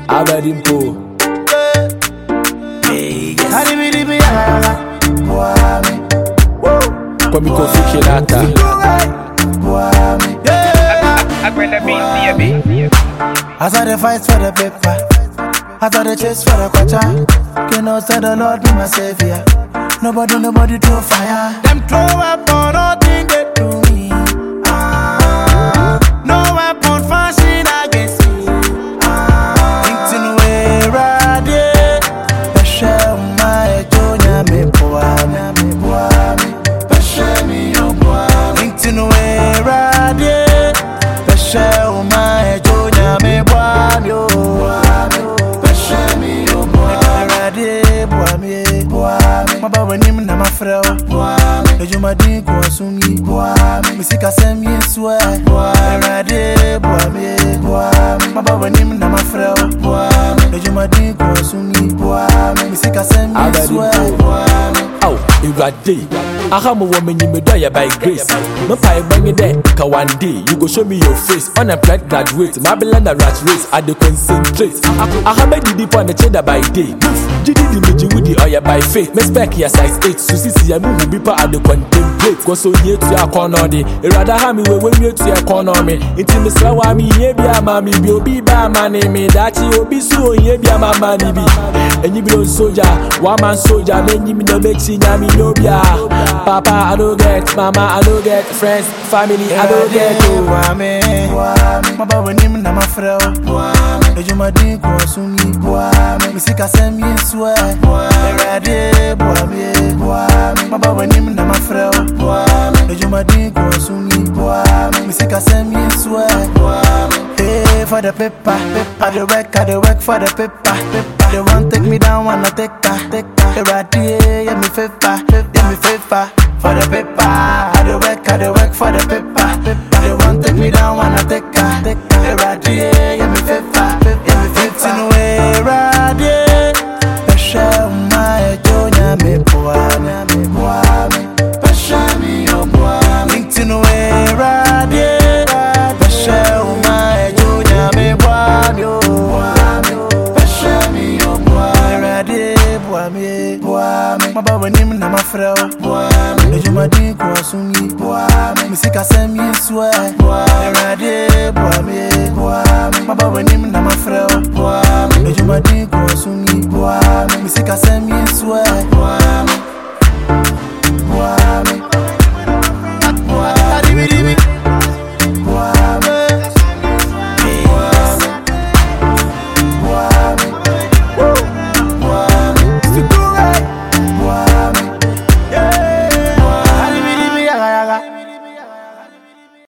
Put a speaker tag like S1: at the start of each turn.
S1: Abedimpo. Kwame Kofi Kinata.
S2: As I dey fight for the paper, as I dey chase for the quarter, you know say the Lord be my savior. Nobody, nobody to fire. Them throw weapon, nothing they do me. Ah, no weapon fashion against me. Ah, Thinking where I dey, Pesha my Jonya me poa me poa me. Pesha me yo poa me. Thinking where I dey, Pesha my Jonya me poa me yo. Pesha me yo poa me. Rade poa me poa me. Maba wanim na mafrɛ wo poa me. Adwumaden kɔ asom yi poa me. Mesikasɛm yi nso ɛ poa me. Awurade boa me poa me. Maba wanim na mafrɛ wo poa me. Adwumaden kɔ asom yi poa me. Mesikasɛm yi nso ɛ poa me.
S1: Aw, Irade. Aha mo wo menyi me do ya by grace. Me pa bang it there, ka one day you go show me your face. Unemployed graduate, my beland a rat race. I dey concentrate. Aha me di deep on the cheddar by day. Gidi di meji with the oya by faith. Me spec ya size 8. So sisi ya mu bi pa I dey contemplate. Go so nye to ya corner de. Irada ha mi we we mi to ya corner me. Inti me sra wa mi ye bi ama mi bi obi ba ma ne me. Dachi obi su ye bi ama ma ni bi. Enyi bi on soldier, one man soldier. Me nyi mi no make chi nya mi no bia. Papa I don't get, mama I don't get, friends, family I don't get. Oh.
S2: Boa me, maba wanim na mafrɛ wo adwumaden kɔ asom yi mesikasɛm yi nso ɛ awurade boa me maba wanim na mafrɛ wo adwumaden kɔ asom yi mesikasɛm yi nso ɛ Pay for the paper, I dey work, I dey work for the paper. They want take me down, wanna take her, take her. Eradi, yeah me favor, yeah me favor for the paper. I dey work, I dey work for the paper. They want take me down, wanna take her, take her. Eradi, yeah me favor, yeah me favor. Tin way, eradi, pesha my jonya me poa me poa me, pesha me yo poa me. Tin way, eradi, pesha my jonya me poa me yo poa me, pesha me yo poa me. Eradi, poa me poa me, maba wanim na mafrɛ wo poa me. Adwumaden kɔ asom yi poa me, mesikasɛm yi nso ɛ poa me. Eradi, poa me poa me, maba wanim na mafrɛ wo poa me. Adwumaden kɔ asom yi poa me, mesikasɛm yi nso ɛ poa me.